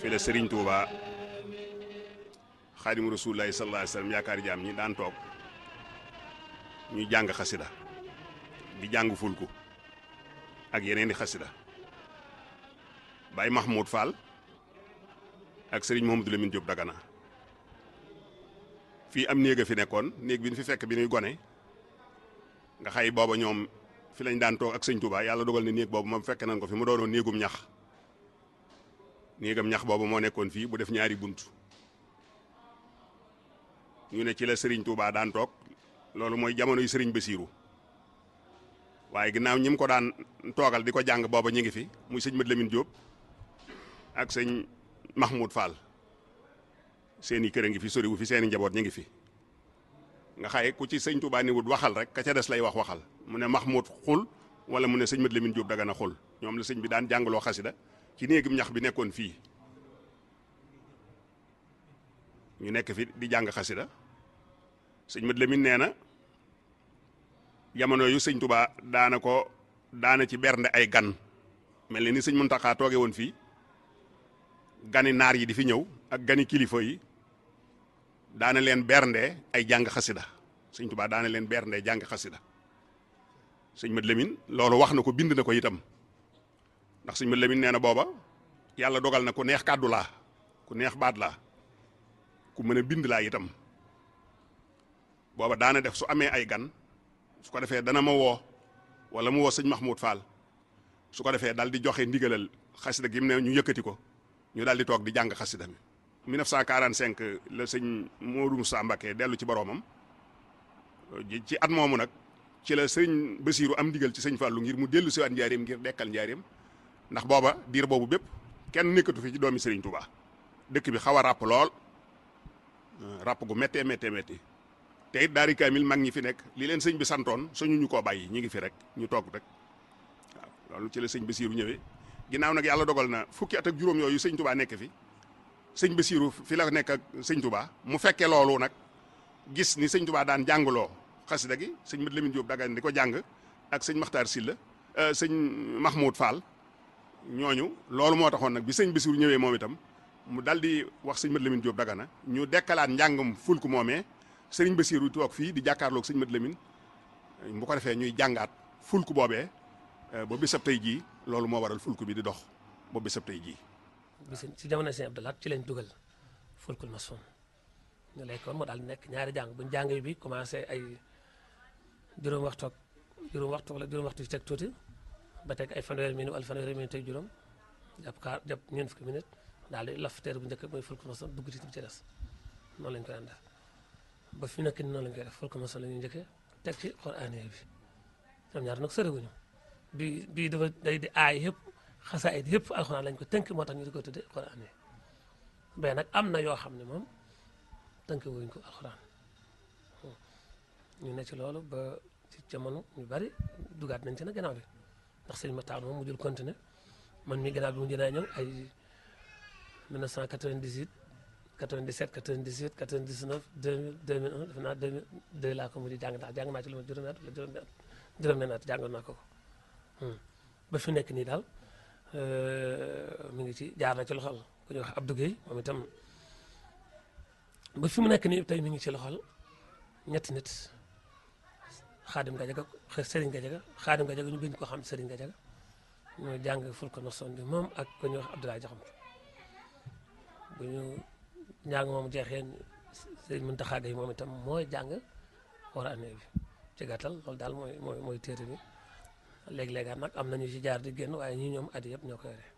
fi la Serigne Touba xaadimu rasulillahi sallallahu alayhi wasallam yaakaar jaam ñi daan toog ñuy jàng xasida di jàng fulku ak yeneen i xasida Baye Mahmoud Fall ak Serigne Mouhamadou Lamine Diop Dagana fii am néeg a fi nekkoon néeg bi ñu fi fekk bi ñuy gone nga xay booba ñoom fi lañ daan toog ak sëñ Touba yàlla dogal na néeg boobu moom fekk nañ ko fi mu doonoon néegum ñax néegam ñax boobu moo nekkoon fii bu def ñaari bunt ñu ne ci la Serigne Touba daan toog loolu mooy jamono yu Serigne Bassirou waaye ginnaaw ñi mu ko daan toogal di ko jàng booba ñu ngi fi muy sëñ Mat Lamine Diop ak sëñ Mahmoud Fall seeni kër a ngi fi soriwu fi seeni njaboot ñu ngi fi nga xaye ku ci sëñ Touba ni wut waxal rek ka ca des lay wax waxal mu ne Mahmoud xul wala mu ne sëñ Mat Lamine Diop Dagana xul ñoom la sëñ bi daan jàngaloo xasida ci néegum ñax bi nekkoon fii ñu nekk fi di jàng xasida sëñ Mat Lamine nee na jamono yu sëñ Touba daana ko daana ci bernde ay gan mel ni ni sëñ Muntaxa tooge woon fii gani naar yi di fi ñëw ak gani kilifa yi daana leen bernde ay jàng xasida sëñ Touba daana leen bernde jàng xasida sëñ Mat Lamine loolu wax na ko bind na ko itam ndax sëñ Mat Lamine nee na booba yàlla dogal na ku neex kàddu laa ku neex baat laa ku mën a bind laa itam booba daana def su amee ay gan su ko defee dana ma woo wala mu woo sëñ Mahmoud Fall su ko defee daal di joxe ndigalal xasida gi mu ne ñu yëkkati ko ñu daal di toog di jàng xasida mi 1945 la sëñ Modou Moussa Mbacké dellu ci boroomam ci at moomu nag ci la sëñ Bassirou am ndigal ci sëñ Fallou ngir mu dellu siwaat njaareem ngir dekkal njaareem ndax booba diir boobu bépp kenn nekkatu fi ci doomi Serigne Touba dëkk bi xaw a ràpp lool ràpp gu méttee méttee métti te it daari kaamil mag ñi fi nekk li leen sëñ bi santoon suñu ñu koo bàyyi ñu ngi fi rek ñu toog rek waaw loolu ci la sëñ Bassirou ñëwee ginnaaw nag yàlla dogal na fukki at ak juróom yooyu sëñ Touba nekk fi sëñ Bassirou fi la nekk ak sëñ Touba mu fekkee loolu nag gis ni sëñ Touba daan jàngaloo xasida gi sëñ Mat Lamine Diop Dagana di ko jàng ak sëñ Makhtar Sylla sëñ Mahmoud Fall ñooñu loolu moo taxoon nag bi sëñ Bassirou ñëwee moom itam mu dal di wax sëñ Mat Lamine Diop Dagana ñu dekkalaat njàngam fulku moomee sëriñ Bassirou toog fii di jàkkaarloog sëñ Mat Lamine bu ko defee ñuy jàngaat fulku boobee ba bisab tey jii loolu moo waral fulku bi di dox ba bisab tey jii. bis ci jamono sëñ Abdou Lahad ci lañ dugal fulkul masoon ñu lekkoon moo daal nekk ñaari jàng buñ jàng bi commencé ay juróom waxtu ak juróom waxtu wala juróom waxtu ci teg tuuti ba teg ay fanweeri minute wala fanweeri minute teg juróom jàpp kaar jàpp ñeent fukki minute daal di laf teer bu njëkk mooy fulkul masoon dugg ci ci des noonu lañ koy ànd ba fi nekk ni noonu lañ koy def fulkul masoon la ñuy njëkkee teg ci Qur'aan bi ñoom ñaar nag soriwuñu bi bii dafa day di aay yëpp xasaayid yëpp alxuraan lañ ko tënk moo tax ñu di ko tudde Qur'aan yi mais nag am na yoo xam ne moom tënk wuñ ko alxuraan ñu ne ci loolu ba ci jamono ñu bari dugaat nañ ci nag gannaaw bi ndax sëñ Matar moom mu jël continué man mii gannaaw bi mu jënaa ñëw ay 1998 97 98 99 2000 2001 defe naa 2002 laa ko mujj jàng ndax jàng naa ci lu ma juróomi at wala juróomi at juróomi at jàngoon naa ko ko ba fi nekk nii daal mi ngi ci jaar na ci loxol ku ñuy wax Abdou Guèye moom itam ba fi mu nekk nii tey mi ngi ci loxol ñetti nit xaadim Gajaga Serigne Gajaga xaadim Gajaga ñu gën ko xam Serigne Gajaga ñoo jàng ful ko noson bi moom ak ku ñuy wax Abdoulaye Jaxam bu ñu njàng moom jeexee Serigne Mountakha Gueye moom itam mooy jàng war a année bi ci gàttal loolu daal mooy mooy mooy téere bi léeg-léegaat nag am nañu ci jaar di génn waaye ñii ñoom at yëpp ñoo ko yore